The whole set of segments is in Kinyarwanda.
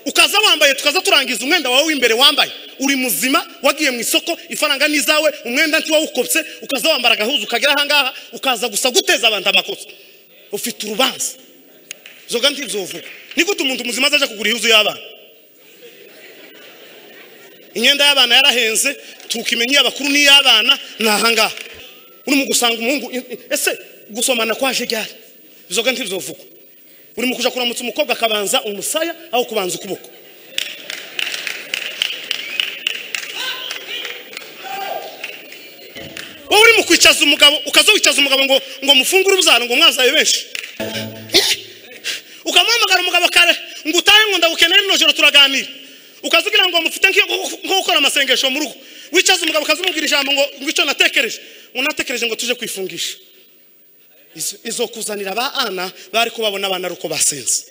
utaza wambaye tukaza turangiza umwenda wawe w'imbere wambaye uri muzima wagiye mu isoko ifaranga ni izawe umwenda nti wawukopse ukaza wambara agahuzu ukagera ahangaha ukaza gusa guteza abantu amakosa ufite urubanza zoga ntibyovuga ni gute umuntu muzima azaja kugura ihuzu y'abana imyenda y'abana yarahenze tukimenya iy'abakuru n'iy'abana ni ahangaha urimo gusanga umuhungu ese gusomana kwaje ryari bizoga ntibyovugwa urimo kuja kuramutsa umukobwa akabanza umusaya aho kubanza ukuboko wowe urimo kwicaza umugabo ukaza wicaza umugabo ngo ngo mufungure ubyaro ngo mwazaye benshi ukamuhamagara umugabo kare ngo utahe ngo ndagukeneye rino joro turaganira ukazigira ngo mufite nko gukora amasengesho mu rugo wicaza umugabo ukazimubwira ijambo ngo ngo icyo natekereje ngo natekereje ngo tuje kwifungisha Izo- izo kuzanira ba ana bari kubabona abana ari uko basenze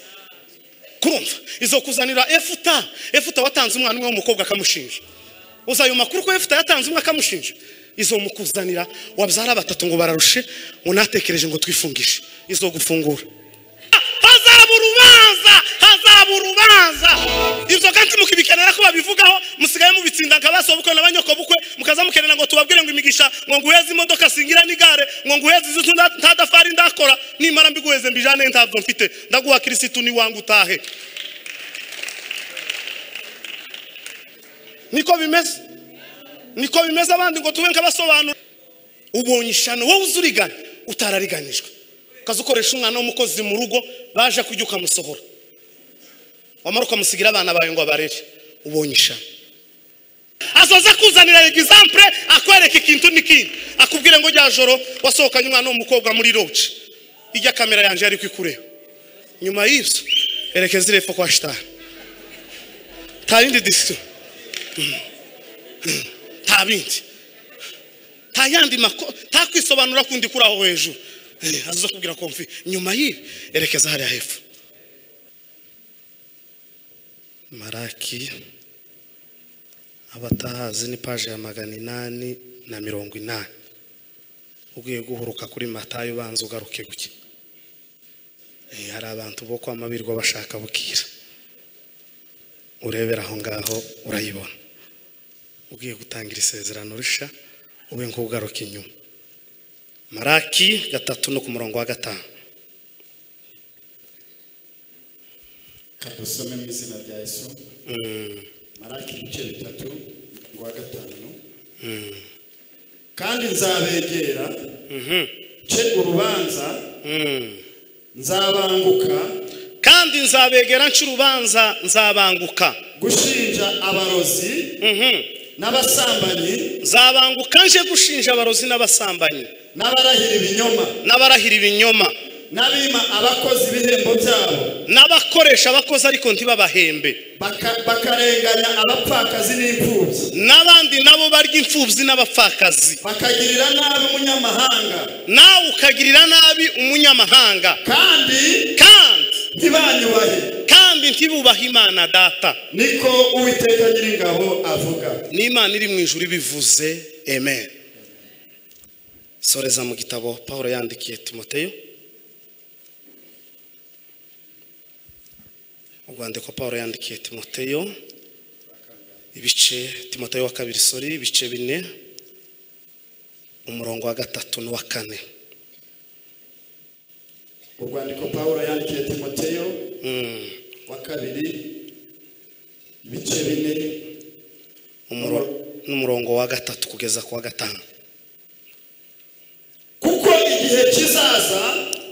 kurumva izo kuzanira efuta efuta watanze umwana umwe w'umukobwa akamushinja uza ayo makuru ko efuta yatanze umwe akamushinja izo mukuzanira wabyara batatu ngo bararushe ngo natekereje ngo twifungishe izo gufungura hazaba urubanza hazaba urubanza inzoga nti mukibikenera ko babivugaho musigaye mubitsinda nka basobukwe na banyokobukwe mukaza mukenera ngo tubabwire ngo imigisha ngo nguheze imodoka singira n'igare ngo nguheze izi nzu nda- ntadafari ndakora nimara mbiguheze mbijane ntabwo mfite ndaguha kirisitu niwange utahe niko bimeze niko bimeze abandi ngo tube nk'abasobanura ubonye ishano wowe uzi urigana utarariganijwe ukaza ukoresha umwana w'umukozi mu rugo baje kujya ukamusohora wamara ukamusigira abana bawe ngo abarere ubonye ishano azoza kuzanira egisampure akwereka ikintu n'ikindi akubwire ngo rya joro wasohokanye umwana w'umukobwa muri roge ijya kamera yanjye ariko ikureba nyuma y'ibyo erekeza irepfo kwa shitani nta yindi disito nta bindi nta yandi makuru nta kwisobanura kundi kuri aho hejuru Eh, aza kubwira komfi nyuma y'ibi erekeza hariya hepfo maraki abatahazi ni paje ya magana inani na mirongo inani ugiye guhuruka kuri matayo ubanza ugaruke guke Eh, hari abantu bo kwa mabirwa bashaka bukira urebera aho ngaho urayibona ugiye gutangira isezerano risha ube nk'ugaruka inyuma maraki gatatu no ku murongo wa gatanu dusome mu izina rya yesu maraki ibice bitatu ngo wa gatanu kandi nzabegera nce urubanza Mm. nzabanguka kandi nzabegera nca urubanza nzabanguka gushinja abarozi Mhm. n'abasambanyi nzabanguka nje gushinja abarozi n'abasambanyi n'abarahira ibinyoma n'abarahira ibinyoma n'abima abakozi ibihembo byabo n'abakoresha abakozi ariko ntibabahembe baka- bakarenganya abapfakazi n'imfubyi n'abandi nabo barya imfubyi n'abapfakazi bakagirira nabi umunyamahanga nawe ukagirira nabi umunyamahanga kandi kandi ntibanyubahe kandi ntibubahe imana data niko uwiteka nyiringabo avuga n'imana iri mu ijuru ibivuze amen soreza mu gitabo paul yandikiye timoteyo urwandiko paul yandikiye timoteyo ibice timoteyo wa kabiri sori ibice bine umurongo wa gatatu n'uwa kane urwandiko pawulo yandikiye timoteyo Mm, wa kabiri ibice bine umuro- n'umurongo wa gatatu kugeza ku wa gatanu kuko igihe kizaza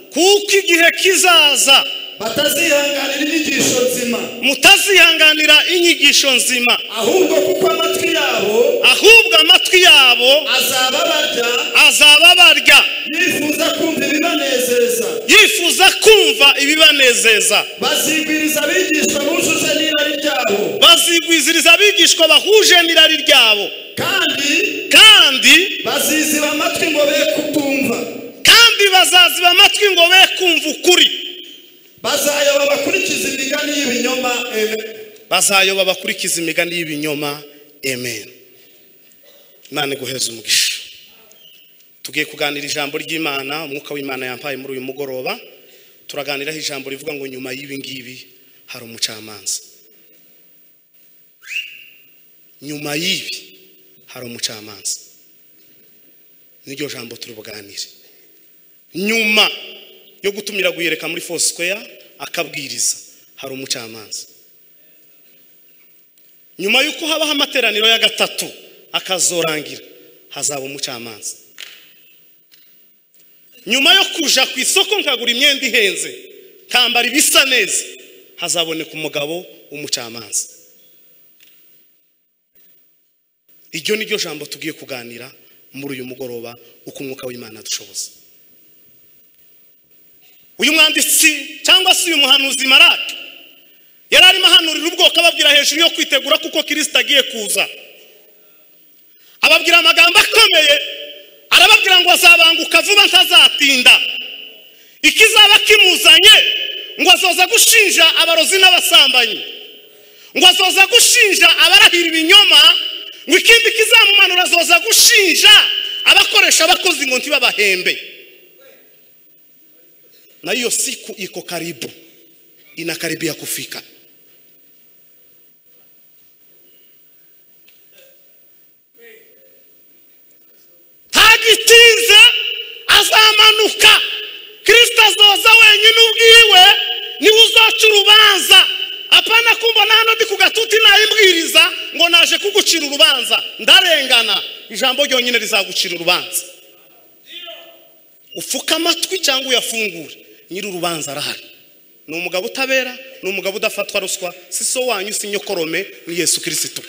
kuko igihe kizaza batazihanganira inyigisho nzima mutazihanganira inyigisho nzima ahubwo kuko amatwi yabo ahubwo amatwi yabo azaba barya azaba barya bifuza kumva ibibanezeza yifuza kumva ibibanezeza bazigwiriza abigishwa bujuje n'irari ryabo bazigwiziriza abigishwa bahuje n'irari ryabo kandi kandi baziziba amatwi ngo be kutumva kandi bazaziba amatwi ngo be kumva ukuri bazayoba bakurikiza imigani y'ibinyoma amen bazayoba bakurikiza imigani y'ibinyoma amen imana iguheze umugisha tugiye kuganira ijambo ry'imana umwuka w'imana yampaye muri uyu mugoroba turaganiraho ijambo rivuga ngo nyuma y'ibi ngibi hari umucamanza nyuma y'ibi hari umucamanza n'iryo jambo turi buganire nyuma yo gutumira guyereka muri fosikoya akabwiriza hari umucamanza nyuma y'uko habaho amateraniro ya gatatu akazorangira hazaba umucamanza nyuma yo kuja ku isoko nkagura imyenda ihenze nkambara ibisa neza hazaboneka umugabo w'umucamanza iryo ni ryo jambo tugiye kuganira muri uyu mugoroba uko umwuka w'imana adushoboza uyu mwanditsi cyangwa se uyu muhanuzi marake yari arimo ahanurira ubwoko ababwira hejuru yo kwitegura kuko kirisita agiye kuza ababwira amagambo akomeye arababwira ngo azabanguka vuba ntazatinda ikizaba kimuzanye ngo azoza gushinja abarozi n'abasambanyi ngo azoza gushinja abarahira ibinyoma ngo ikindi kizamumanura azoza gushinja abakoresha abakozi ngo ntibabahembe na hiyo siku iko karibu inakaribia kufika agitinze azamanuka kirisita azoza wenyine ubwiwe niwe uzaca urubanza apana kumva na hano ndi ku gatuti nayimbwiriza ngo naje kugucira urubanza ndarengana ijambo ryonyine rizagucira urubanza upfuka amatwi cyangwa uyafungure nyiri urubanza arahari ni umugabo utabera ni umugabo udafatwa ruswa si so wanyu si nyokorome ni yesu kirisitu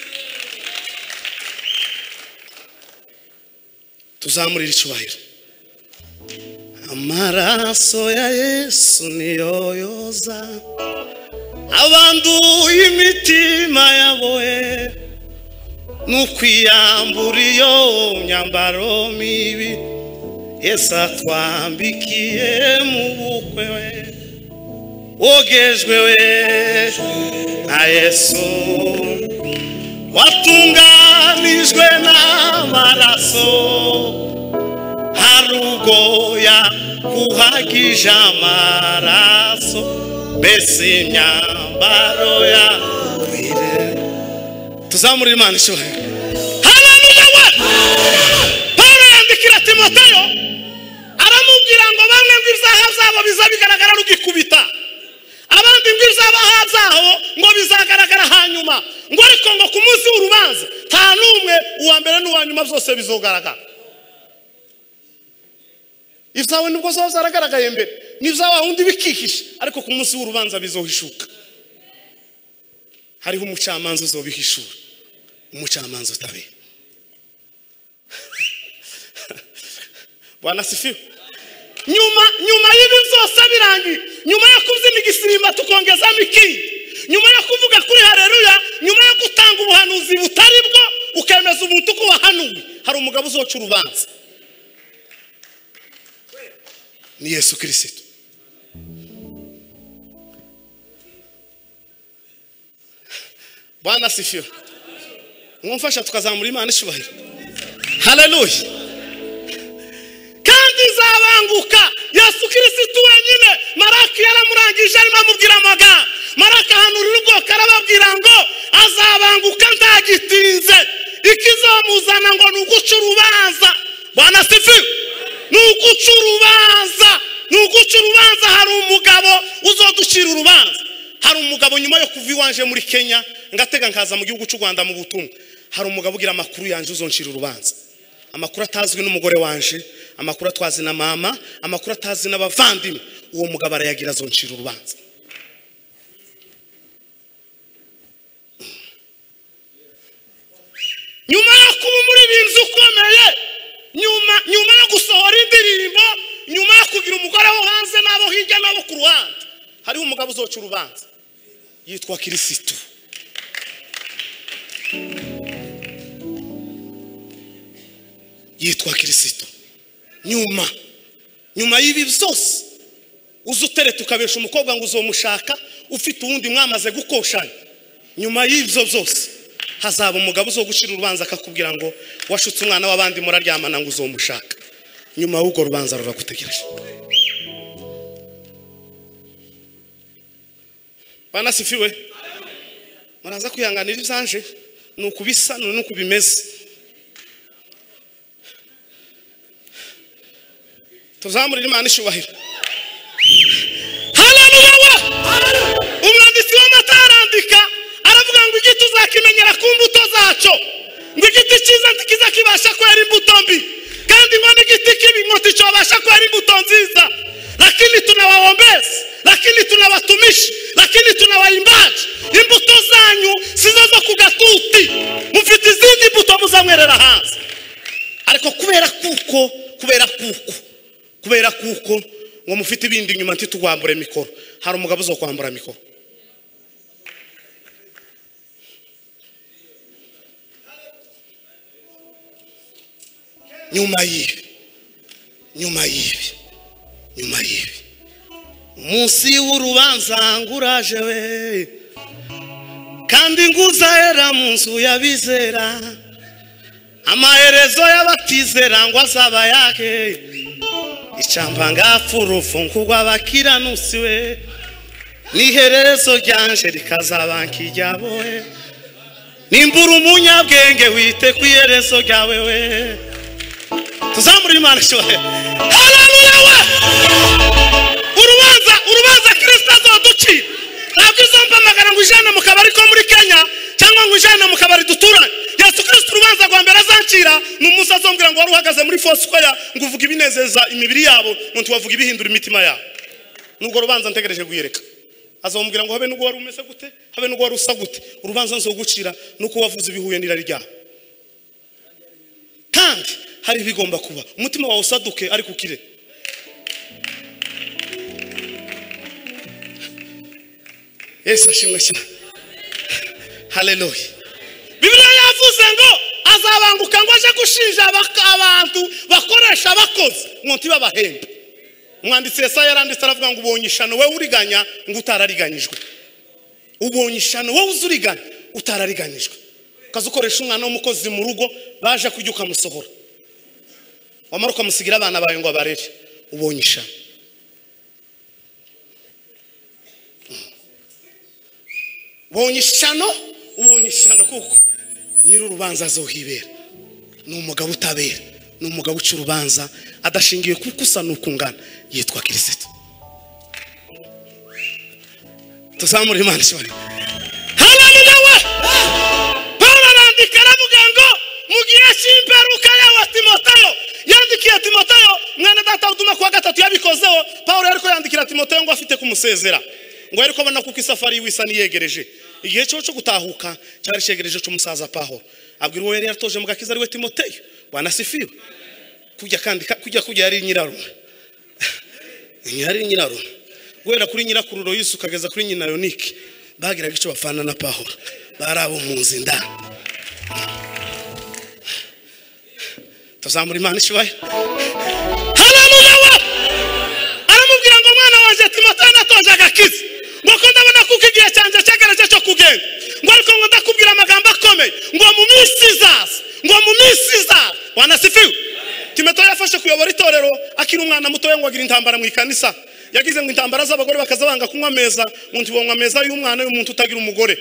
tuzamurire icyubahiro amaraso ya yesu niyo yoza abanduye imitima yabohe n'ukwiyambura iyo myambaro mibi yesu atwambikiye mu bukwe we wogejwe we na yesu watunganijwe n'amaraso harugoya kuhagije amaraso mbese imyambaro ya kwire tuzamurire imana icyubahiro haleluya we pawulo yandikira timoteyo aramubwira ngo bamwe ngo ibyaha zabo biza bigaragara rugikubita abandi ngo ibyaha zabo ngo bizagaragara hanyuma ngo ariko ngo ku munsi w'urubanza nta n'umwe uwa mbere n'uwa nyuma byose bizogaragara ibyawe nubwo zaba zaragaragaye mbere n'ibyawe wundi bikihisha ariko ku munsi w'urubanza bizohishuka hariho umucamanza uzobihishura umucamanza utabera banasifiwe nyuma nyuma y'ibi byose birangiye nyuma yo kubyina igisimba tukongezamo ikindi nyuma yo kuvuga kuri hareruya nyuma yo gutanga ubuhanuzi butari bwo ukemeza ubuntu ko wahanuwe hari umugabo uzoca urubanza ni yesu kirisito bwana sifiwe mwumfasha tukazamura imana icyubahiro haleluya kandi izabanguka yesu kirisito wenyine maraki yaramurangije arimo amubwira amagambo maraki ahanurira ubwoko arababwira ngo azabanguka ntagitinze ikizamuzana ngo ni uguca urubanza bwana sifiwe ni uguca urubanza ni uguca urubanza hari umugabo uzoducira urubanza hari umugabo nyuma yo kuva iwanje muri kenya ngatega nkaza mu gihugu cy'u rwanda mu butumwa hari umugabo ugira amakuru yanjye uzoncira urubanza amakuru atazwi n'umugore wanje amakuru atwazi na mama amakuru atazi n'abavandimwe uwo mugabo arayagira azoncira urubanza nyuma yo kuba umuririmbyi ukomeye nyuma nyuma yo gusohora indirimbo nyuma yo kugira umugore wo hanze n'abo hirya n'abo ku ruhande hariho umugabo uzoca urubanza yitwa kirisitu yitwa kirisitu nyuma nyuma y'ibi byose uza utereta ukabesha umukobwa ngo uzomushaka ufite uwundi mwamaze gukoshanya nyuma y'ibyo byose hazaba umugabo uzo gucira urubanza akakubwira ngo washutse umwana w'abandi muraryamana ngo uzomushaka nyuma y'urwo rubanza ruragutegereje banasifiwe muraza kwihanganira ibyanje ni uku bisa ni uku bimeze tuzamurire imana ishyubahiro hararuyawa umwanditsi w'amatarandika aravuga ngo igiti uzakimenyera ku mbuto zacyo ngo igiti cyiza ntikiza kibasha kwera imbuto mbi kandi ngo n'igiti kibi ngo nticyobasha kwera imbuto nziza lakini tunawaombezi lakini tunawatumishi lakini tunawaimbaji imbuto zanyu sizo zo ku gatuti mufite izindi mbuto muzanywerera hanze ariko kubera kuko kubera kuko kubera kuko ngo mufite ibindi inyuma ntitugwambure mikoro hari umugabo uzo kwambura mikoro nyuma y'ibi nyuma y'ibi nyuma y'ibi munsi w'urubanza ngo uraje we kandi ngo uzahera mu nzu y'abizera amaherezo y'abatizera ngo azaba yake icyamba ngapfurufu ngo abakiranusi we n'iherezo ryanje rikazaba nk'iryabo we nimbura umunyabwenge wite ku iherezo ryawe we tuzamure imana ishohe hararuya we urubanza urubanza kirisita azoducira ntabwo izompamagara ngo ijane mu kabari ko muri kenya cyangwa ngo ijane mu kabari duturanye yesu kirisita urubanza rwa mbere azancira ni umunsi azombwira ngo wari uhagaze muri fosikwaya ngo uvuge ibinezeza imibiri yabo ngo ntiwavuge ibihindura imitima yabo n'urwo rubanza ntegereje kuyereka azombwira ngo habe n'ubwo wari umeze gute habe n'ubwo wari usa gute urubanza nzogucira n'uko wavuze ibihuye n'irari ryawe kandi hari ibigomba kuba umutima wawe usaduke ariko ukire yesu ashimwe cyane haleluya bibiliya yavuze ngo azabanguka ngo aje gushinja abak- abantu bakoresha abakozi ngo ntibabahembe umwanditsi yesaya yaranditse aravuga ngo ubonye ishano wowe uriganya ngo utarariganyijwe ubonye ishano wowe uzi urigana utarariganyijwe ukaza ukoresha umwana w'umukozi mu rugo baje kujya ukamusohora wamara ukamusigira abana bawe ngo abarere ubonye ishano ubonye ishano ubonye ishano kuko nyir'urubanza azohibera ni umugabo utabera ni umugabo uca urubanza adashingiye kuko usa n'ukungana yitwa kirisito tuzamure imana ishobora hararuya we paul arandika aravuga ngo mu gihe cy'imperuka yawe timoteyo yandikiye timoteyo mwana data utuma kuwa gatatu yabikozeho paul ariko yandikira timoteyo ngo afite kumusezera ngo ariko abona kuko isafari yiwe isa niyegereje igihe cyo cyo gutahuka cyari cyegereje cy'umusaza paul abwira uwo yari yaratoje mu gakiza ariwe timoteyo wanasifiwe kujya kandi kujya kujya yari nyirarume yari nyirarume guhera kuri nyirakururo Yesu ukageza kuri nyina yonike bagiraga icyo bafana na paul bari abo mu nzu indani tuzamura imana ishyuhaye hararuya we aramubwira ngo mwana wanjye timoteyo natonje agakiza ngo ko ndabona kuko igihe cyanjye cyegereje cyo kugenda ngo ariko ngo ndakubwira amagambo akomeye ngo mu minsi izaza ngo mu minsi izaza wanasifiwe timoteyo yafashe kuyobora itorero akiri umwana mutoya ngo agira intambara mu ikanisa yagize ngo intambara z'abagore bakaza banga kunywa ameza ngo ntibonywe ameza y'umwana y'umuntu utagira umugore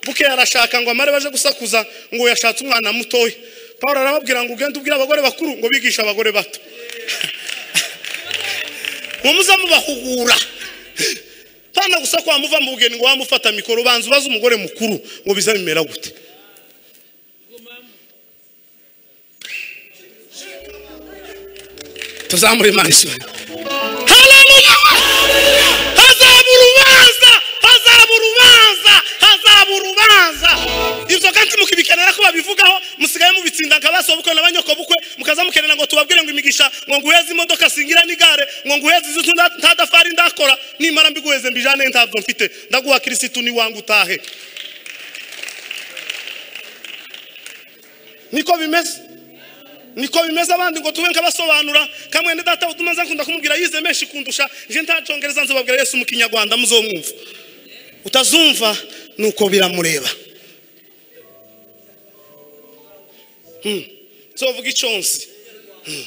buke arashaka ngo amare baje gusakuza ngo yashatse umwana mutoya paul arababwira ngo ugende ubwire abagore bakuru ngo bigishe abagore bato ngo muze mubahugura pana gusa kwa muva mu bugeni ngo wamufata mikoro banza ubaze umugore mukuru ngo biza bimera gute tuzamure imana isura haramuya hazaba urubanza hazaba urubanza hazaba urubanza ibyo kandi mukibikenera ko babivugaho musigaye mubitsinda nka ba sobukwe na ba nyokobukwe mukaza mukenera ngo tubabwire ngo imigisha ngo nguheze imodoka singira n'igare ngo nguheze izi nta- ntadafari ndakora nimara mbiguheze mbijane ntabwo mfite ndaguha kirisitu niwange utahe niko bimeze niko bimeze abandi ngo tube nk'abasobanura kamwe ni data utumaze nkunda kumubwira yize menshi kundusha nje ntacongereza nzababwira yesu mu kinyarwanda muzomwumva utazumva nuko biramureba Hmm. nzovuga iconzi Hmm.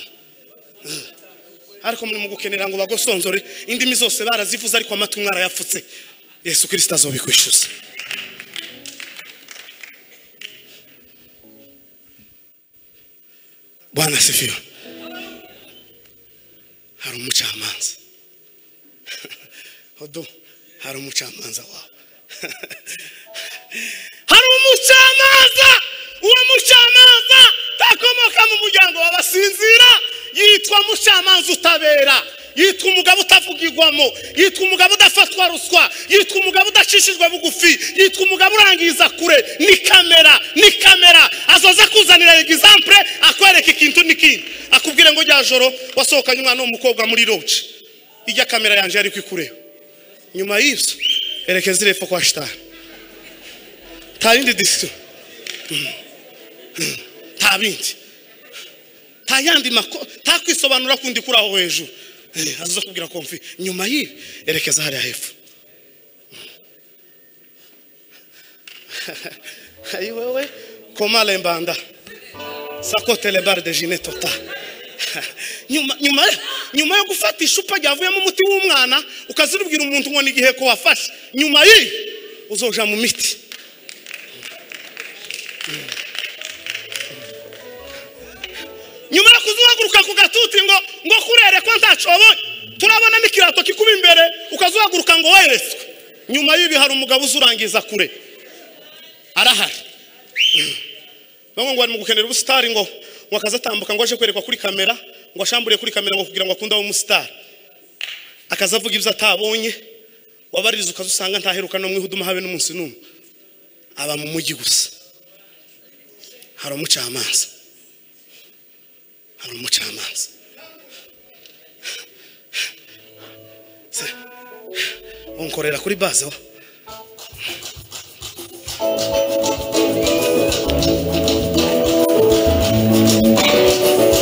Hmm. ariko muri mu gukenera ngo bagosonzore indimi zose barazivuze ariko amatwi mwarayapfutse yesu kirisita azobikwishyuza bwana asifiwe hari umucamanza hodo hari umucamanza wawe hari umucamanza uwo mucamanza takomoka mu muryango w'abasinzira yitwa mucamanza utabera yitwa umugabo utavugirwamo yitwa umugabo udafatwa ruswa yitwa umugabo udacishijwe bugufi yitwa umugabo urangiza kure ni kamera ni kamera azoza kuzanira egizampure akwereka ikintu n'ikindi akubwire ngo rya joro wasohokanye umwana w'umukobwa muri roge ijya kamera yanjye yari kwikureba nyuma y'ibyo erekeza irepfo kwa shitani nta yindi disito nta bindi nta yandi makuru nta kwisobanura kundi kuri aho hejuru Eh, aza kubwira komfi nyuma y'ibi erekeza hariya hepfo ayi wowe koma lembanda sakote lebare de jine tota nyuma nyuma nyuma yo gufata icupa ryavuyemo umuti w'umwana ukazirubwira umuntu ngo ni igihe ko wafashe nyuma y'ibi uzoja mu miti nyuma yo kuzuhaguruka ku gatuti ngo ngo kurere ko ntacobonye turabona n'ikirato kikuba imbere ukazuhaguruka ngo weretswe nyuma y'ibi hari umugabo uzurangiza kure arahari bamwe ngo bari mu gukenera ubusitari ngo ngo akaza atambuka ngo aje kwerekwa kuri kamera ngo ashamburiye kuri kamera ngo kugira ngo akunde abe umusitari akaza avuga ibyo atabonye wabaririza ukaza usanga ntaheruka no mu ihuduma habe n'umunsi n'umwe aba mu mujyi gusa hari umucamanza hari umucamanza Se- unkorera kuri baze wa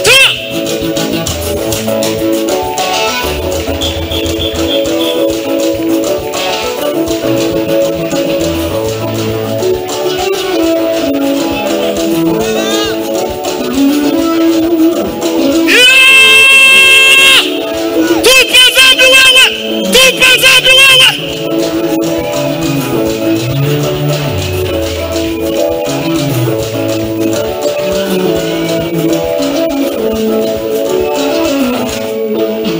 Ta! Yeah! Tupa dhambi wewe! Tupa dhambi wewe!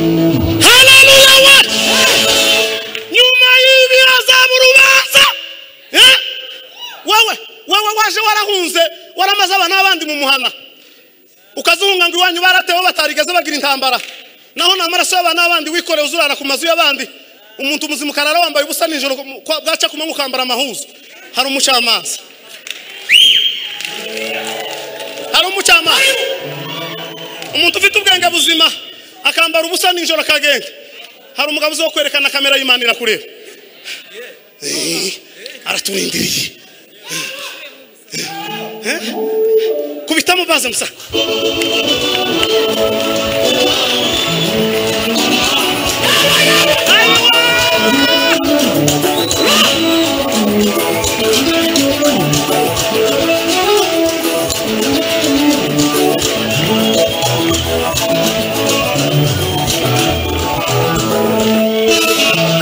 Haleluya we! Nyuma y'ibi hazaba urubanza! Eh? Wewe, wewe waje warahunze, waramaze abana n'abandi mu muhana ukazihunga ngo iwanyu baratewe batarigeze bagira intambara naho nta maraso y'abantu n'abandi wikoreye uzurara ku mazu y'abandi umuntu muzima ukarara wambaye ubusa nijoro kwa- bwaca kumwe ukambara amahuzu hari umucamanza hari umucamanza umuntu ufite ubwenge buzima akambara ubusa nijoro akagenda hari umugabo uzi wo kwerekana kamera y'imana irakureba Eh, araturindiriye kubitamo baze musa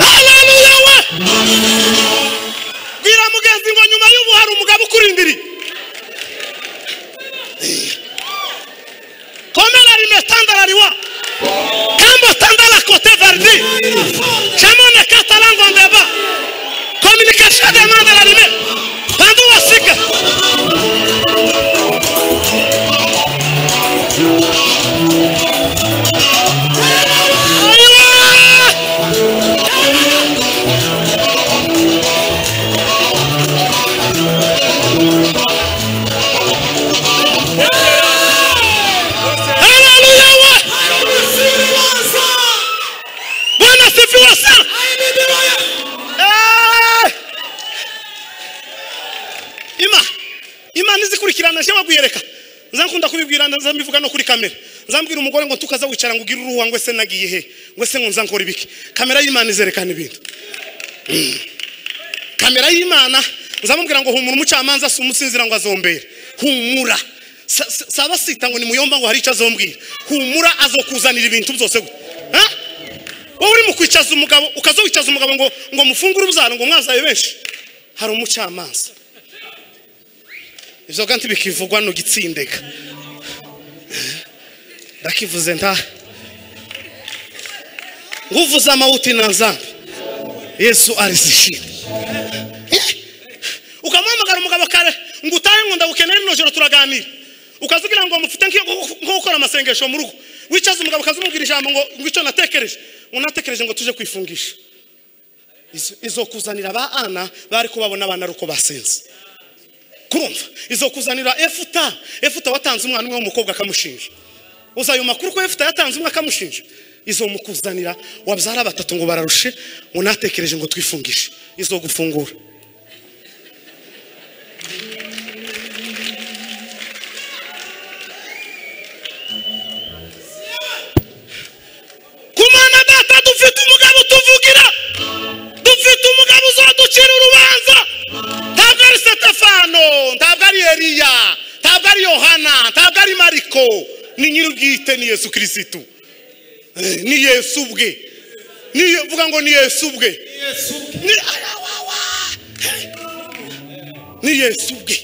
Haleluya we! Bwira mugenzi ngo nyuma y'ubu hari umugabo ukurindiriye komera rimetandalariwa kambo tandala kote vardi chamone katalango ndeba communication demande la lime pandu wasika Aywa! Haleluya we! Bwana sifiwe sana. Eh! Ima Imana izikurikirana je wagwiyereka nza nkunda kubibwira nza mbivuga no kuri kamera nzambwira umugore ngo tukaza wicara ngo ugire uruhu ngwe se nagiye he ngwe se ngo nza nkora ibiki kamera y'Imana izerekana ibintu kamera y'imana nzamubwira ngo humura umucamanza si umusinzira ngo azombere humura Sa- sa- saba sita ngo nimuyomba ngo hari icyo azombwira humura azokuzanira ibintu byose gute Ha? wowe uri mu kwicaza umugabo ukazowicaza umugabo ngo ngo mufungure ubyaro ngo mwazaye benshi hari umucamanza ibyo kandi bikivugwa no gitsindega Eh? ndakivuze nta nguvuze amawuti na nzambi yesu arizishira Eh, ukamuhamagara umugabo kare ngo utahe ngo ndagukenera ino joro turaganira ukazigira ngo mufite nk'iyo- nko gukora amasengesho mu rugo wicaza umugabo ukazimubwira ijambo ngo ngo icyo natekereje ngo natekereje ngo tuje kwifungisha Izo- izokuzanira ba ana bari kubabona abana ari uko basenze kurumva izokuzanira efuta efuta watanze umwana umwe w'umukobwa akamushinja uzayo makuru ko efuta yatanze umwe akamushinja izomukuzanira wabyara batatu ngo bararushe ngo natekereje ngo twifungishe izogufungura ku mwana data dufite umugabo tuvugira dufite umugabo uzaducira urubanza ntabwo ari setefano ntabwo ari eriya ntabwo ari yohana ntabwo ari mariko ni nyir'ubwite ni yesu kirisitu Eh, ni yesu ubwe Ni- vuga ngo ni yesu ubwe ni arawawa Hey. ni yesu ubwe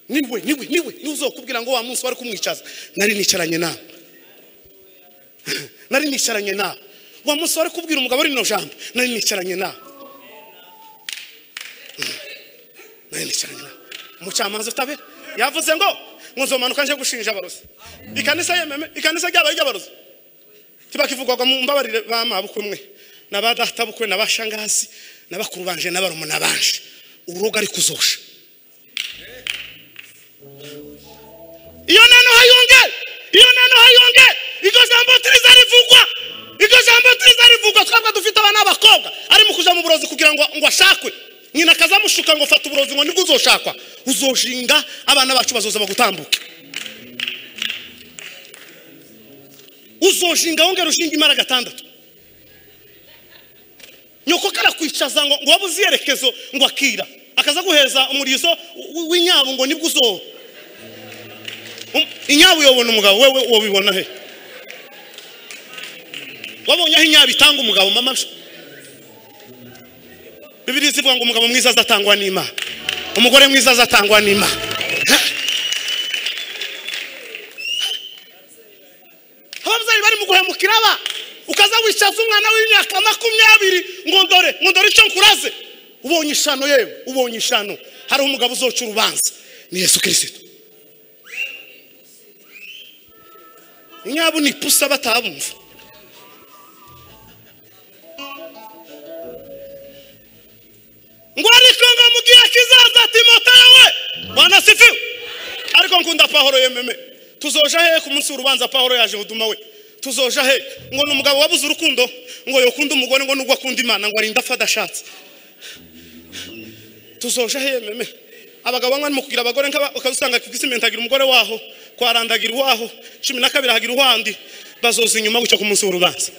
niwe niwe niwe niwe uzokubwira ngo wa munsi wari kumwicaza nari nicaranye nawe nari nicaranye nawe wa munsi wari kubwira umugabo rino jambo nari nicaranye nawe nari nicaranye nawe umucamanza utabe yavuze ngo ngo nzomanuka nje gushinja abarozi ikanisa yememe ikanisa ryabaye iry'abarozi tibakivugwaga mu mbabarire ba mabukwe mwe na ba databukwe na ba shangazi na bakuru banje na barumuna banje urugo ari kuzosha iyo nano hayonge iyo nano hayonge iryo jambo turiza rivugwa iryo jambo turiza rivugwa twabwa dufite abana b'abakobwa ari mu kuja mu burozi kugira ngo ngo ashakwe nyina akazamushuka ngo fata uburozi ngo nibwo uzoshakwa uzoshinga abana bacu bazoza bagutambuke uzoshinga wongera ushinga imara gatandatu nyoko karakwicaza ngo ngo wabuze iyerekezo ngo akira akaza guheza umurizo w- w- w'inyabo ngo nibwo uzoba Um, inyabo uyobona umugabo wewe wabibona he wabonye aho inyabo itanga umugabo mama sha? bibiri zivuga ngo umugabo mwiza azatangwa n'imana umugore mwiza azatangwa n'imana ababyeyi bari mu guhemukira aba ukaza wicaza umwana w'imyaka makumyabiri ngo ndore ngo ndore icyo nkuraze ubonye ishano yewe ubonye ishano hariho umugabo uzoca urubanza ni yesu kirisito nyabo ni ipusa batabumva ngo ariko ngo mu gihe kizaza timotewe bwana sifiwe ariko nkunda pahoro yememe tuzoja hehe ku munsi w'urubanza pahoro yaje huduma we tuzoja hehe ngo ni umugabo wabuze urukundo ngo yokunda umugore ngo nubwo akunda imana ngo arinda afa adashatse tuzoja hehe meme abagabo bamwe barimo kugira abagore nk'aba- ukazusanga ku isi mentagira umugore waho kwarandagira uwaho cumi na kabiri ahagira uwandi bazoza inyuma gutya ku munsi w'urubanza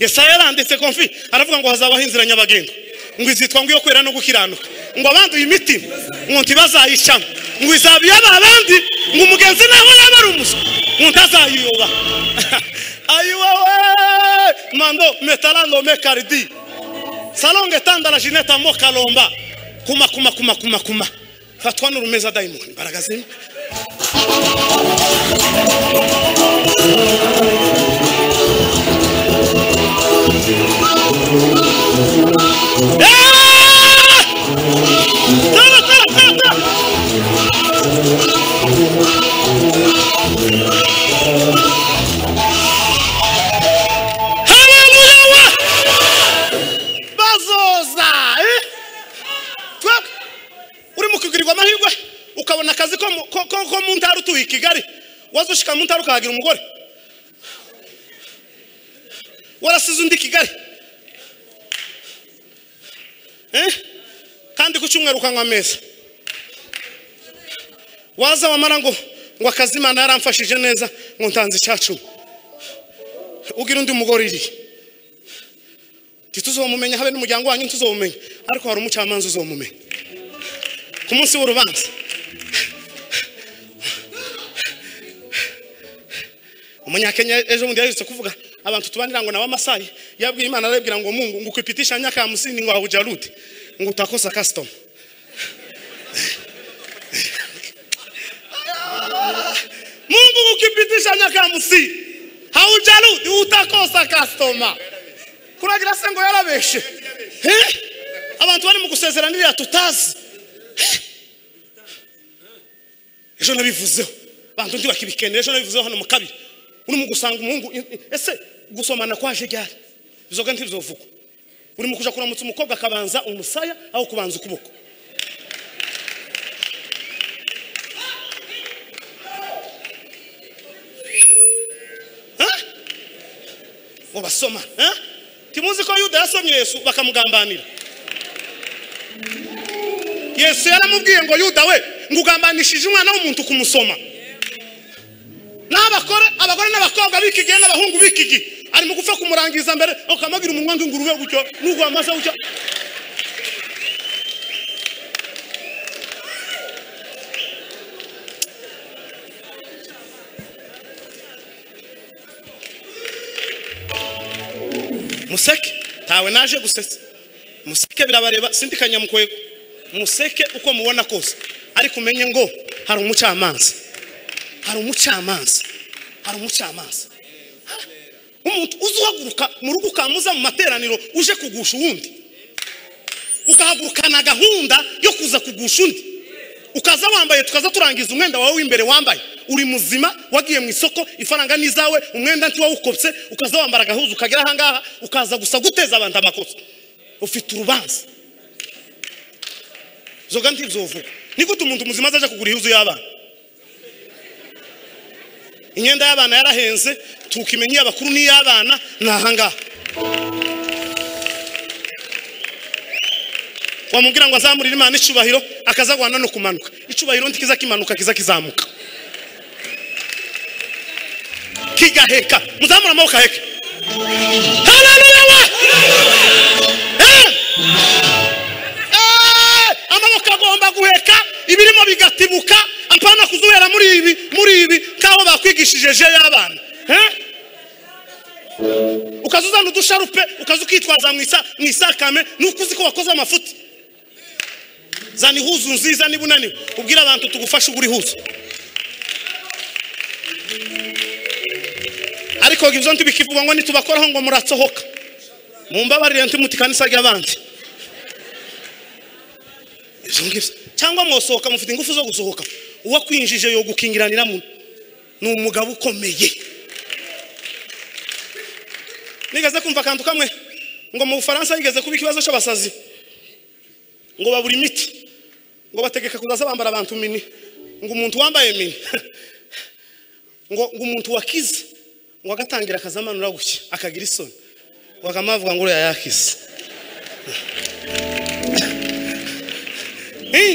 yesaya yaranditse konfi aravuga ngo hazabaho inzira nyabagendwa ngo izitwa ngo iyo kwera no gukiranuka ngo abanduye imitima ngo ntibazayicamo ngo izaba iyaba abandi ngo umugenzi naho yaba ari umuswa ngo ntazayiyoba ayiwawe mando metarano mekaridi salonge tandala jineta mo kalomba kuma kuma kuma kuma kuma fatwa n'urumeza dayimoni imbaraga zimwe Ah! Tara, tara, tara, tara. Haleluya we! bazoza eh? Twa- uri mu kugirirwa amahirwe ukabona akazi ko mu- ko- ko- ko mu ntara utuye i kigali waza ushika mu ntara ukahagira umugore warasize undi i kigali Eh? kandi ku cyumweru ukanywa ameza waza wamara ngo ngo akazi imana yaramfashije neza ngo ntanze icyacumi ugira undi mugore iri ntituzomumenya habe n'umuryango wanyu ntituzomumenya ariko hari umucamanza uzomumenya ku munsi w'urubanza umunyakenya ejo bundi yaherutse kuvuga abantu tubanira ngo nawe amasayi yabwiye imana arabwira ngo mungu ngo ukipitisha nyaka ya musini ngo haujarudi ngo utakosa kasitoma ukipitisha myaka hamsini haujarudi utakosa customer kuragira se ngo yarabeshe Eh? abantu bari mu gusezeranirira tutazi Eh? ejo nabivuzeho bantu ndi bakibikenera ejo nabivuzeho hano mu kabiri urimo gusanga umuhungu i- i- ese gusomana kwaje ryari bizoga ntibizovugwa urimo kuja kuramutsa umukobwa akabanza umusaya aho kubanza ukuboko Eh? ngo basoma eh? timuzi ko yuda yasomye yesu bakamugambanira yesu yaramubwiye ngo yuda we ngugambanishije umwana w'umuntu kumusoma n'abakore abagore n'abakobwa b'iki gihe n'abahungu b'iki gihe arimo gupfa kumurangiza mbere ukamubwira umunwa w'ingurube gutyo n'ugwa amasa gutyo museke ntawe naje gusetsa museke birabareba sindi kanyamukwego museke uko mubona kose ariko umenye ngo hari umucamanza hari umucamanza hari umucamanza Ha? umuntu uzuhaguruka mu rugo ukamuza mu materaniro uje kugusha uwundi ukahagurukana gahunda yo kuza kugusha undi ukaza wambaye tukaza turangiza umwenda wawe w'imbere wambaye uri muzima wagiye mu isoko ifaranga ni izawe umwenda ntiwawukopse ukaza wambara agahuzu ukagera ahangaha ukaza gusa guteza abantu amakosa ufite urubanza zoga ntibyovuga ni gute umuntu muzima azaja kugura ihuzu y'abana imyenda y'abana yarahenze tukimenya iy'abakuru n'iy'abana ni ahangaha wamubwira ngo azamurire imana icyubahiro akazagwana no kumanuka icyubahiro ntikiza kimanuka kiza kizamuka kigaheka muzamura amaboko aheke haleluya we Eh! Eh! amaboko agomba guheka ibirimo bigatibuka apana kuzubera muri ibi muri ibi nk'aho bakwigishije je y'abana Eh? ukaza uzana udusharupe ukaza ukitwaza mu isa- mu isakame nuko uzi ko wakoze amafuti zana ihuzu nziza niba unaniwe ubwire abantu tugufashe ugura ihuzu ariko ibyo ntibikivuga ngo nitubakoraho ngo muratsohoka mumbabarire ntimuti kanisa ry'abandi ibyo ngibyo cyangwa mwosohoka mufite ingufu zo gusohoka uwakwinjije yo gukingiranira mu ni umugabo ukomeye nigeze kumva akantu kamwe ngo mu bufaransa yigeze kuba ikibazo cy'abasazi ngo babura imiti ngo bategeka kuzaza bambara abantu mini ngo umuntu wambaye mini ngo ngo umuntu wakize ngo agatangira akazamanura gutya akagira isoni wagama bavuga ngo uriya yakize Eh,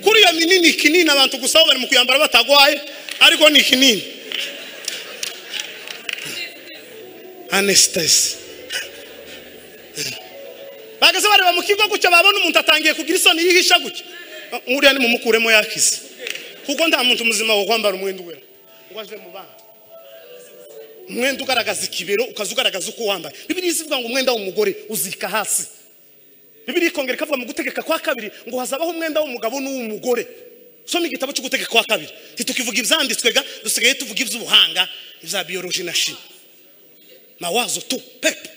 kuri iyo mini ni ikinini abantu gusa aho bari mu kuyambara batagwaye ariko ni ikinini anestesi bageze bareba mu kigo gutya babona umuntu atangiye kugira isoni yihisha gutya nk'uriya nimumukuremo yakize kuko nta muntu muzima wo kwambara umwenda uwera ngo aje mu bana umwenda ugaragaza ikibero ukaza ugaragaza uko wambaye bibiriya isivuga ngo umwenda w'umugore uzika hasi bibiriya ikongera ikavuga mu gutegeka kwa kabiri ngo hazabaho umwenda w'umugabo n'uw'umugore soma igitabo cyo gutegeka kwa kabiri ntitukivuga ibyanditswe ga dusigaye tuvuga iby'ubuhanga ibya biyoroji na shimi mawazo tu pepe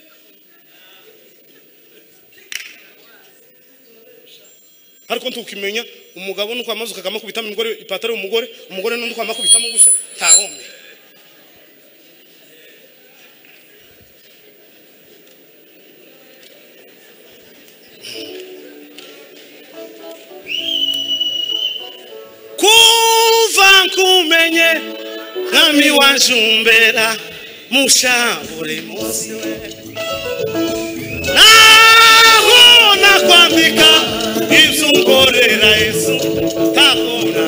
ariko ntukimenya umugabo nuko amaze ukakamukubitamo umugore ipataro y'umugore umugore n'undi ukamakubitamo gusa ntawomye kuva nkumenye mwami wanjumbera musha buri munsi we naho nakwambika ibyo unkorera yesu ntabona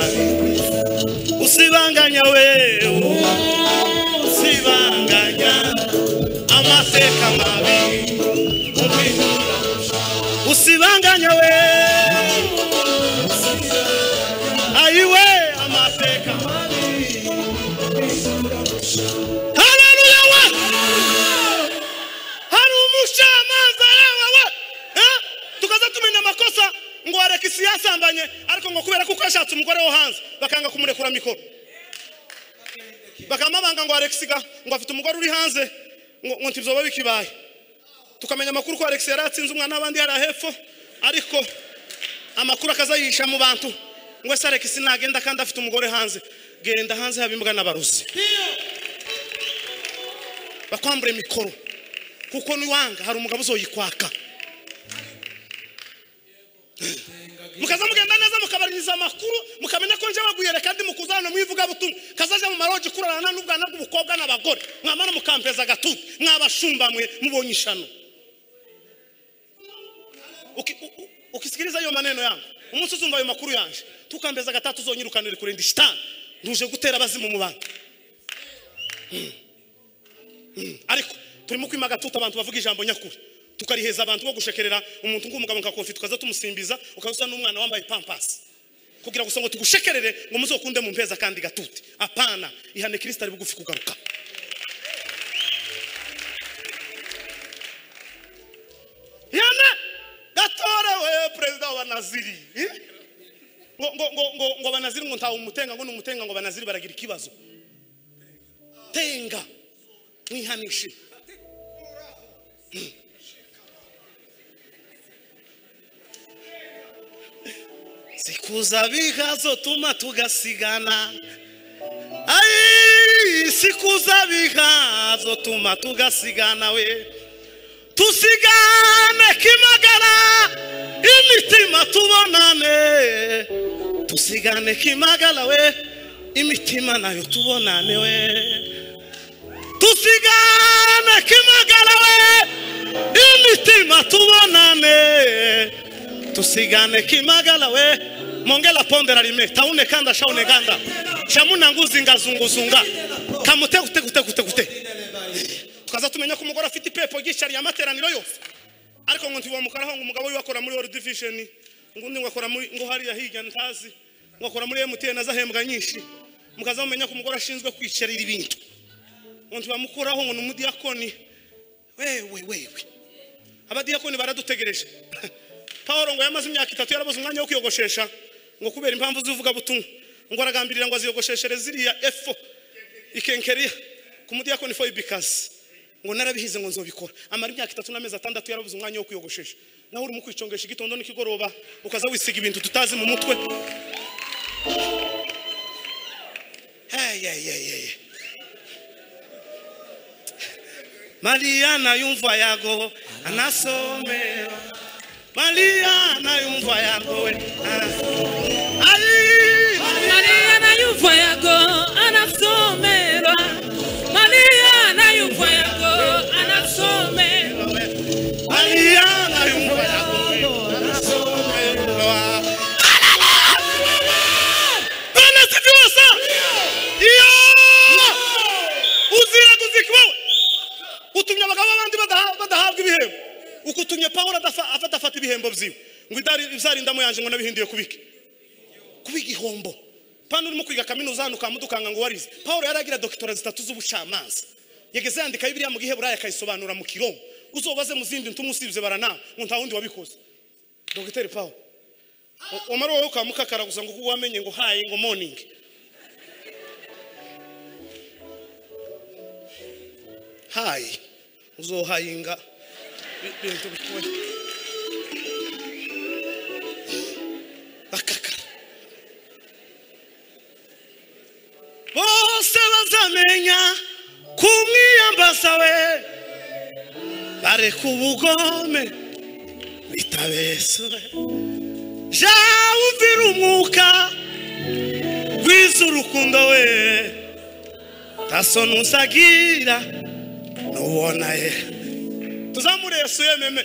usibanganya we usibanganya amateka mabi ubihora. usibanganya we ayiwe amateka mabi haleluya we hari umucamanza yewe we Eh? tukaza tumenya amakosa ngo warekisi yasambanye ariko ngo kubera ko uko yashatse umugore wo hanze bakanga kumurekura mikoro bakamabanga ngo Alex ga ngo afite umugore uri hanze ngo ngo ntizoba bikibaye tukamenya amakuru ko Alex yaratsinze umwana n'abandi hari hepfo ariko amakuru akazayisha mu bantu ngo ese Alex nagenda kandi afite umugore hanze genda hanze haba imbwa n'abarozi bakwambure mikoro kuko niwanga hari umugabo uzoyikwaka mukaza mugenda neza mukabaririza amakuru mukamenya ko nje baguyere kandi mukuzana mwivuga butumwa kazaje mu marogi kurarana n'ubwana bw'ubukobwa n'abagore mwamara mukampeza agatutu mwabashumba mwe mubonye ishano Uki- u- u- ukisikiliza ayo maneno yangu umunsi uzumva ayo makuru yanje tukambeza gatatu uzonyirukanire kurinda shitani nduje gutera abazimu mu bantu ariko turimo kwima agatutu abantu bavuga ijambo nyakuri tukariheza abantu bo gushekerera umuntu nk'umugabo nka kofi tukaza tumusimbiza ukaza n'umwana wambaye pampasi kugira gusa ngo tugushekerere ngo muzokunde mu mpeza kandi gatute apana ihane kirisita ari bugufi kugaruka ihane gatorewe perezida wa banaziri eh? ngo ngo ngo ngo ngo banaziri ngo ntawe umutenga ngo ni umutenga ngo banaziri baragira ikibazo tenga mwihanishe sikuza bikazotuma tugasigana ai sikuza bikazotuma tugasigana we tusigane kimagara imitima tubonane tusigane kimagara we imitima nayo tubonane we tusigane kimagara we imitima tubonane tusigane kimagara we mongela pondera rime taune kanda shaune ganda shamuna nguzinga zunguzunga kamute kute kute kute kute tukaza tumenya ko umugore afite ipepo ry'ishyari y'amateraniro yose ariko ngo ntiwamukaraho ngo umugabo we wakora muri world vision ngo undi ngo akora muri ngo hariya hirya ntazi ngo akora muri MTN azahembwa nyinshi mukaza mumenya ko umugore ashinzwe kwicarira ibintu ngo ntibamukuraho ngo ni umudiyakoni wewe wewe abadiyakoni baradutegereje pawulo ngo yamaze imyaka itatu yarabuze umwanya wo kwiyogoshesha ngo kubera impamvu z'ivuga butumwa ngo aragambirira ngo aziyogosheshere ziriya efo ikenkeriya ku mudiyakoni fo ibikazi ngo narabihize ngo nzobikora amara imyaka itatu n'amezi atandatu yarabuze umwanya wo kwiyogoshesha nawe urimo kwicungesha igitondo n'ikigoroba ukaza wisiga ibintu tutazi mu mutwe hey, hey, hey, hey. Mariana yumva yago anasomera Mariana yumva yago we ah. Ai Maria anayumva yako anasomerwa. Maria anayumva yako anasomerwa. Mariana yumva yago we anasomera Bana sifiwe sana. Iyo uzira kuzikwawe utumye abagabo b'abandi badaha- badahabwa ibihembo ukutumye Pawulo adafa- afata afata ibihembo byiwe ngo idari izarindamo yanje ngo nabihinduye kubiki kubiga ihombo pano urimo kwiga kaminuza hano ukamudukanga ngo warize paul yari agira dokitora zitatu z'ubucamanza yageze yandika bibiriya mu giheburayi akayisobanura mu kirongo uzobaze mu zindi ntumu usibye baranawe ngo nta wundi wabikoze dogiteri paul umara wowe ukamukakara gusa ngo kuko wamenye ngo hayi ngo morning hayi uzohayinga ibintu bitoya bakakara bose bazamenya kumwiyambaza we bareka ubugome bitabeswe jawe umvira umwuka wize urukundo we tasoni usagira nubona ye tuzamure yesu yememe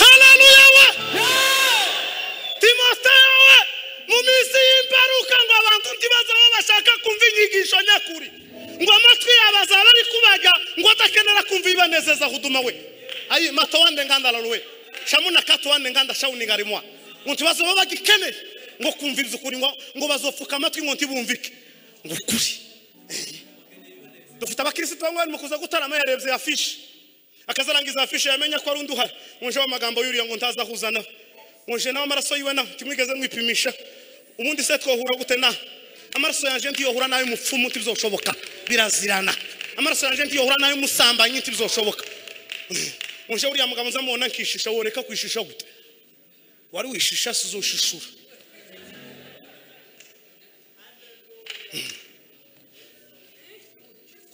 haleluya we timoteyo we mu minsi y'imperuka ngo abantu ntibaze aho bashaka kumva inyigisho nyakuri ngo amatwi yabo azaba ari kubaga ngo adakenera kumva ibanezeza huduma we ayi mato wande nganda laruwe shamuna kato wande nganda shawuni ngarimwa ngo ntibaze aho bagikeneye ngo kumva iby'ukuri ngo ngo bazopfuka amatwi ngo ntibumvike ngo ukuri dufite abakirisitu bamwe barimo kuza gutarama yarebye ya fishi akazarangiza afishe yamenya ko ari undi uhari ngonje amagambo yuriya ngo ntaza ahuza nawe ngonje nawe amaraso yiwe nawe ntimwigeze mwipimisha ubundi se twohura gute nawe amaraso yanjye ntiyohura n'ay'umupfumu ntibizoshoboka birazirana amaraso yanjye ntiyohura n'ay'umusambanyi ntibizoshoboka uje uriya mugabo nza mubona nkishisha woreka kwishisha gute wari wishisha si uzoshishura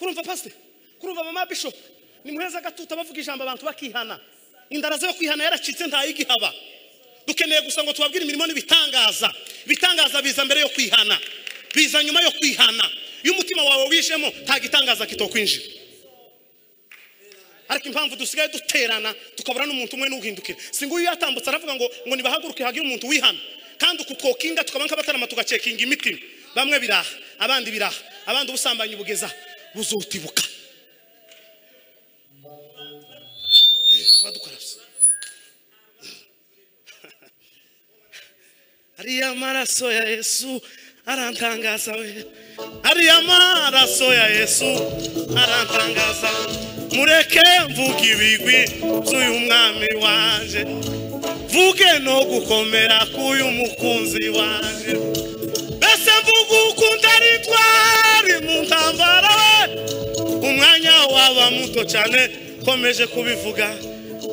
kurumva pasite kurumva mama bishop ni muheza gatuta bavuga ijambo abantu bakihana indara zo kwihana yaracitse ntayigihaba dukeneye gusa ngo tubabwire imirimo n'ibitangaza ibitangaza biza mbere yo kwihana biza nyuma yo kwihana iyo umutima wawe wijemo nta gitangaza kitokwinjira ariko impamvu dusigaye duterana tukabura n'umuntu umwe n'uhindukira si nguyu yatambutse aravuga ngo ngo nibahaguruke hagire umuntu wihana kandi uku kokinga tukaba nk'abatarama tugacekinga imitima bamwe biraha abandi biraha abandi ubusambanyi bugeza buzutibuka badukarabye ariya maraso ya yesu arantangaza we ariya maraso ya yesu arantangaza mureke mvuga ibigwi by'uyu mwami waje mvuge no gukomera k'uyu mukunzi waje mbese mvuga ukunda ritwari mu ntambara we umwanya waba muto cyane komeje kubivuga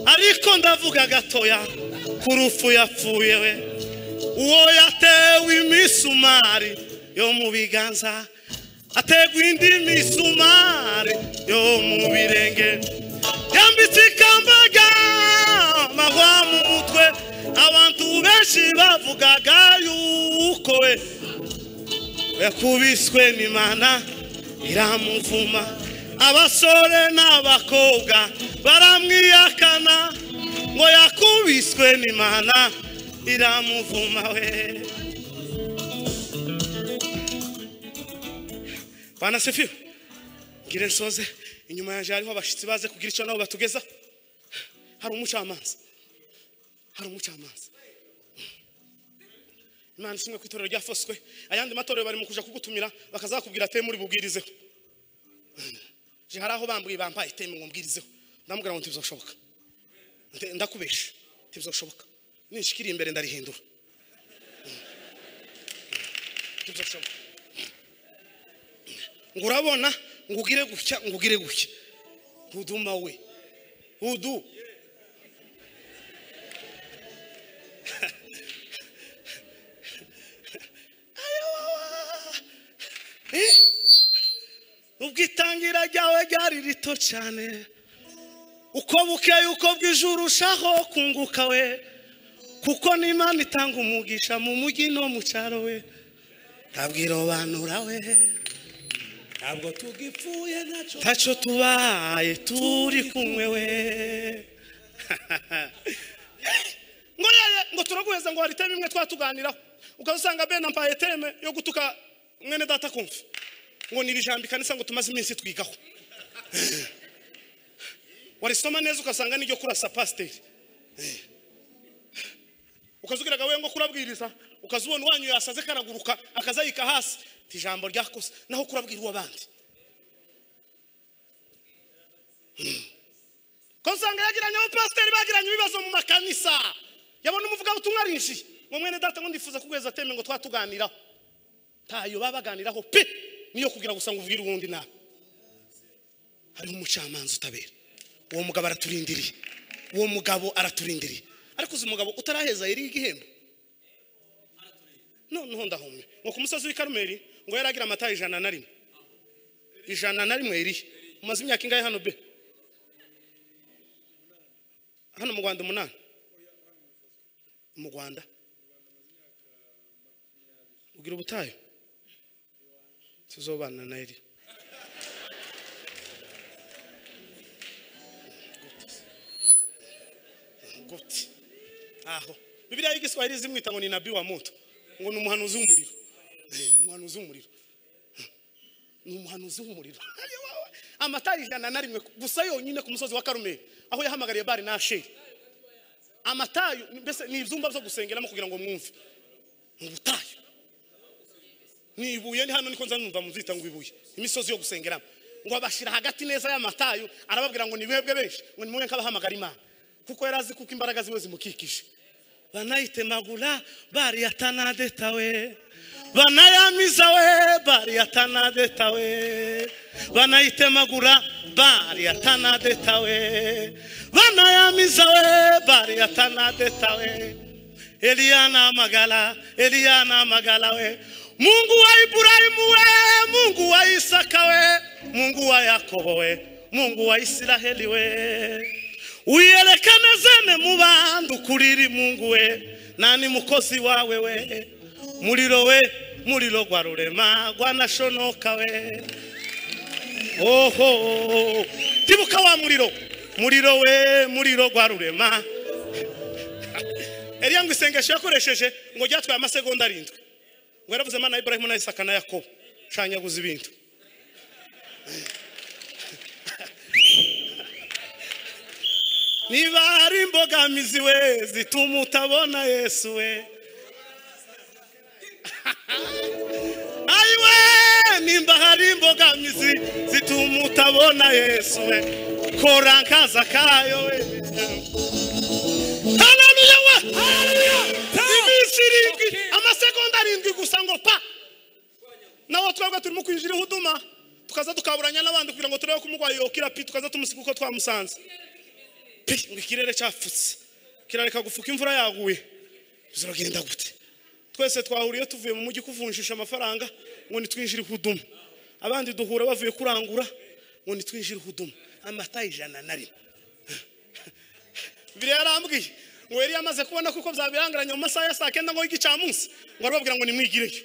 ariko ndavuga gatoya ku rupfu yapfuye we uwo yatewe imisumari yo mu biganza ategwa indi misumari yo mu birenge yambitse ikamba ry'amahwa mu mutwe abantu benshi bavugaga yuko we yakubiswe n'imana iramuvuma abasore n'abakobwa baramwiyakana ngo yakubiswe n'imana iramuvuma we banasifiwe ngire nsoze inyuma yanjye hariho abashyitsi baze kugira icyo nabo batugeza hari umucamanza hari umucamanza imana isi imwe ku itorero rya foswe ayandi matorero bari mu kuja kugutumira bakazakubwira ate muri bubwirizeho Je, hari aho bambwiye bampaye iteme ngo mbwirizeho ndamubwira ngo ntibizoshoboka Nde- ndakubesha ntibizoshoboka ninshikiri imbere ndarihindura ntibizoshoboka ngo urabona ngo ugire gutya ngo ugire gutya uduma we udu Eh? ubwitangira ryawe ryari rito cyane uko bukeye uko bw'ijuru urushaho kunguka we kuko n'imana itanga umugisha mu mujyi no mu cyaro we ntabwirobanura we ntabwo tugipfuye ntacyo ntacyo tubaye turi kumwe we ngo rero ngo turaguheza ngo hari iteme imwe twatuganiraho ukaba usanga bene ampaye iteme yo gutuka mwene data kumva ngo ni iri jambo ikanisa ngo tumaze iminsi twigaho warisoma neza ugasanga n'iryo kurasa pasiteri ukazubwiraga we ngo kurabwiriza ukazubona uwanyu yasaze karaguruka akazayika hasi ti ijambo ryakoze naho kurabwira uw'abandi ko usanga yagiranye abo pasiteri bagiranye ibibazo mu makanisa yabona umuvugabutumwa arinjiye ngo mwene data ngo ndifuza kuguheza ateme ngo twatuganiraho ntayo baba baganiraho pe niyo kugira gusa ngo ubwire uwundi nawe hariho umucamanza utabera uwo mugabo araturindiriye uwo mugabo araturindiriye ariko uzi umugabo utaraheza yari igihembo noneho ndahumye ngo ku musozi w'i karumeri ngo yari agira amata ijana na rimwe ijana na rimwe yariye umaze imyaka ingahe hano be hano mu rwanda umunani mu rwanda ugira ubutayu tuzobana na eri gute aho bibiliya y'igiswahili zimwita ngo ni nabi wa moto ngo ni umuhanuzi w'umuriro Eh, umuhanuzi w'umuriro ni umuhanuzi w'umuriro Ayo wawe. amatara ijana na rimwe gusa yonyine ku musozi wa karumeri aho yahamagariye bari na sheri amatayo mbese ni ibyumba byo gusengeramo kugira ngo mwumve mu butayu ni ibuye ni hano niko nza numva muzita ngo ibuye imisozi yo gusengeramo ngo abashyira hagati neza y'amatayo arababwira ngo ni mwebwe benshi ngo ni mwebwe nk'abahamagara imana kuko yari azi kuko imbaraga ziwe zimukikije banayitemagura bariyatanadetawe banayamiza we baryatanadeta we banayitemagura baryatanadeta we banayamiza we baryatanadeta we eliya namagala eliya namagala we mungu wa iburahimu we mungu wa isaka we mungu wa yakobo we mungu wa isiraheli we uyerekane zene mu bantu kuriri mungu we nani mukozi wawe we muriro we muriro gwa rurema gwanashonoka we oho tibuka wa muriro muriro we muriro gwa rurema eliya ngo isengesho yakoresheje ngo ryatwaye amasegonda arindwi ngo yaravuze imana iburahimu na isaka na yakobo shanyaguza ibintu niba hari imbogamizi we zituma utabona yesu we ayiwe nimba hari imbogamizi zituma utabona yesu we kora nkaza kayo we haleluya we haleluya iminsi irindwi amasegonda arindwi gusa ngo pa nawe twebwe turimo kwinjira ihuduma tukaza tukaburanya n'abandi kugira ngo turebe ko umurwayi yokira pi tukaza tumusiga uko twamusanze Pi, ngo ikirere cyafutse kirareka gufuka imvura yaguye ziragenda gute twese twahuriye tuvuye mu mujyi kuvunjisha amafaranga ngo nitwinjire ihuduma abandi duhura bavuye kurangura ngo nitwinjire ihuduma amata ijana na rimwe biriya yarambwiye ngo yari yamaze kubona kuko byabirangiranye mu masaha ya saa kenda ngo y'igicamunsi ngo arababwira ngo nimwigireyo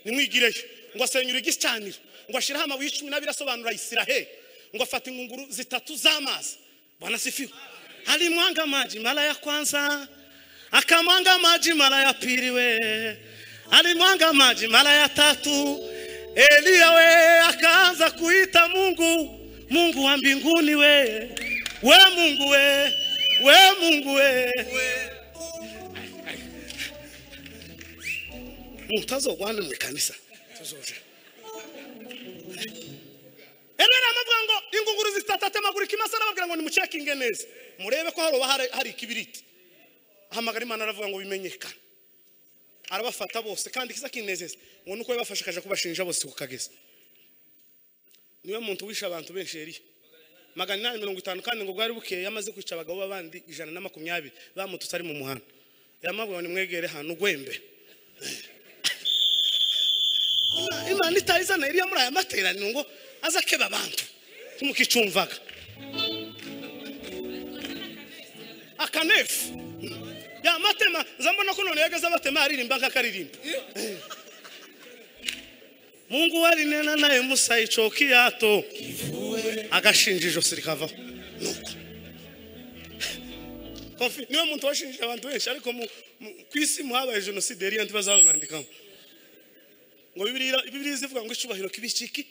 nimwigireyo ngo asenyure igicaniro ngo ashyire amabuye cumi n'abiri asobanura isiraheli ngo afata ingunguru zitatu z'amazi bwana sifiwe alimwanga maji mara ya kwanza akamwanga maji mara ya pili we alimwanga maji mara ya tatu eliya we akaanza kuita mungu mungu wa mbinguni we we mungu we we mungu we mutazogwana mu kanisa tuzoja erera amavuga ngo ingunguru zitatatemagura ikimasa arababwira ngo nimucekinge neza murebe ko haroba hari- hari ikibiriti ahamagara imana aravuga ngo bimenyekane arabafata bose kandi ikiza kinezeza ngo nuko yabafashe akaja kubashinja bose ku kagezi niwe muntu wishe abantu benshi yariye magana inani mirongo itanu kandi ngo bwari bukeye yamaze kwica abagabo b'abandi ijana na makumyabiri bamututse ari mu muhanda yamabwira ngo nimwegere hano ugwembe Ima- imana itayizana iriya muri aya materaniro ngo aza akeba abantu ntimukicumvaga akanefu ya matema zambona ko none yageze abatema aririmba nk'akaririmba mungu warinena naye musa icoki yato agashinja ijosi rikavaho Nuko. Kofi, niwe muntu washinjije abantu benshi ariko mu- mu- ku isi muhabaye jenoside yari iyo ntibazamwandikamo ngo bibiriya bibiriya zivuga ngo icubahiro kibikiki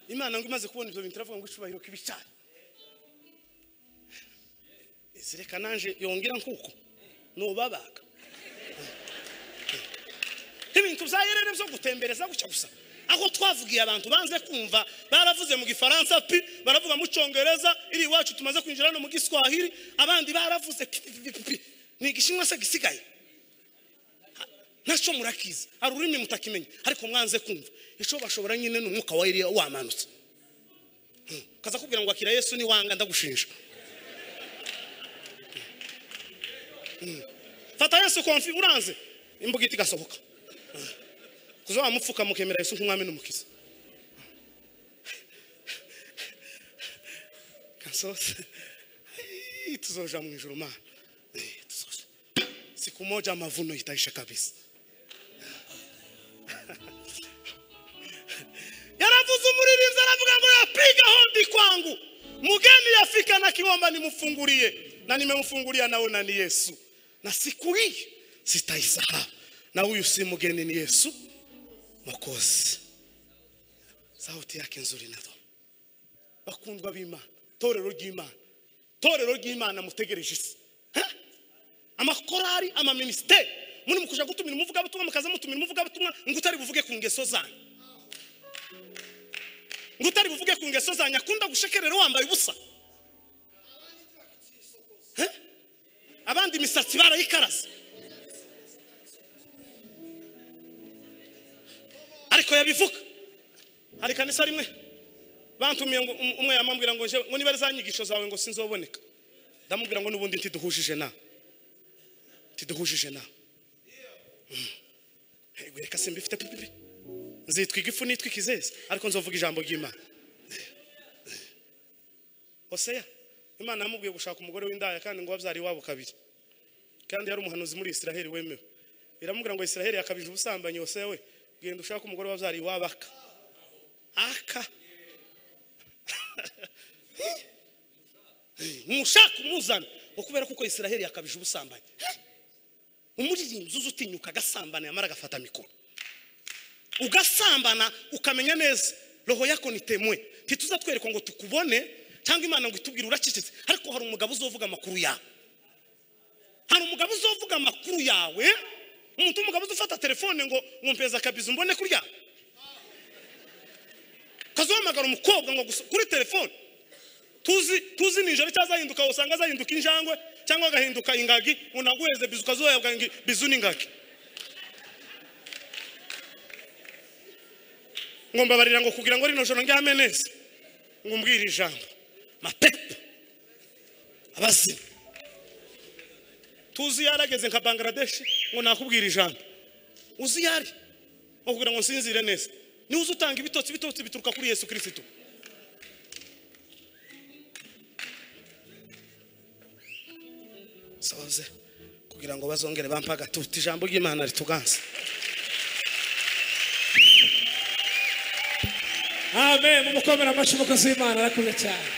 imana ngo imaze kubona ibyo bintu iravuga ngo icubahiro kibicana zireka nanje yongera nkuko nubabaga ibintu bya yerere byo gutembereza gutya gusa aho twavugiye abantu banze kumva baravuze mu gifaransa pi baravuga mu cyongereza iri iwacu tumaze kwinjira no mu giswahili abandi baravuze pi pi pi pi pi ni igishinwa se gisigaye ntacyo murakizi hari ururimi mutakimenye ariko mwanze kumva icyo bashobora nyine ni umwuka wa Eliya wamanutse Hmm. kaza kubwira ngo akira yesu niwanga ndagushinja Hmm. fata yesu konfi uranze imbuga ihita igasohoka Hmm. kuza wamupfuka mukemera yesu nk'umwami n'umukiza kansose Ai, tuzoja mu ijuru mana Eh, tuzoja siku moja mavuno itaisha kabisa yaravuze umuririmbyi aravuga ngo yapiga hodi kwangu mugeni yafika na kiwamba nimfungulie na nimemfungulia naona ni yesu na siku hii sitaisahau na huyu si mgeni ni yesu mwokozi sauti yake nzuri nazo bakundwa b'imana torero ry'imana torero ry'imana mutegereje isi Ha? amakorari amaminisiteri muri mukuja gutumira umuvugabutumwa mukaza mutumira umuvugabutumwa ngo utari buvuge ku ngeso zanyu ngo utari buvuge ku ngeso zanyu akunda gushekerera wambaye ubusa Eh? abandi imisatsi barayikaraze amategeko yabivuga hari kanisa rimwe bantumiye ngo um- umwe yamambwira ngo nje ngo niba ari za nyigisho zawe ngo sinzoboneka ndamubwira ngo n'ubundi ntiduhujije na ntiduhujije na Mm. Hey, reka se mbifite pipipi nzitwa igifu nitwa ikizezi ariko nzovuga ijambo ry'imana hoseya imana yamubwiye gushaka umugore w'indaya kandi ngo wabyara iwabo kabiri kandi yari umuhanuzi muri isiraheli wemewe iramubwira ngo isiraheli yakabije ubusambanyi hoseya we genda ushake umugore wabyara iwabo aka aka ntushaka umuzana ngo kubera kuko isiraheli yakabije ubusambanyi umuririmbyi uza utinyuka agasambana yamara agafata mikoro ugasambana ukamenya neza roho yako ni temwe ntituzatwereka ngo tukubone cyangwa imana ngo itubwire uracecetse ariko hari umugabo uzovuga amakuru yawe hari umugabo uzovuga amakuru yawe umuntu w'umugabo uzafata telefone ngo ngo mpeza akabizi umbone kurya ukazahamagara umukobwa ngo gusa- kuri telefone tuzi tuzi nijoro cyangwa azahinduka usanga azahinduka injangwe cyangwa agahinduka ingagi unaguheze bizu ukazuhabwa ngo bizu n'ingagi ngo mbabarira ngo kugira ngo rino joro ndyame neza ngo umbwire ijambo mapepo abazimu tuzi iyo yarageze nka bangladesh ngo nakubwira ijambo uzi iyo ari ngo kugira ngo nsinzire neza niwe uzi utanga ibitotsi ibitotsi bituruka kuri yesu kirisitu soze kugira ngo bazongere bampe agatuti ijambo ry'imana rituganze amen mumukomere amashyi umukozi w'imana arakuze cyane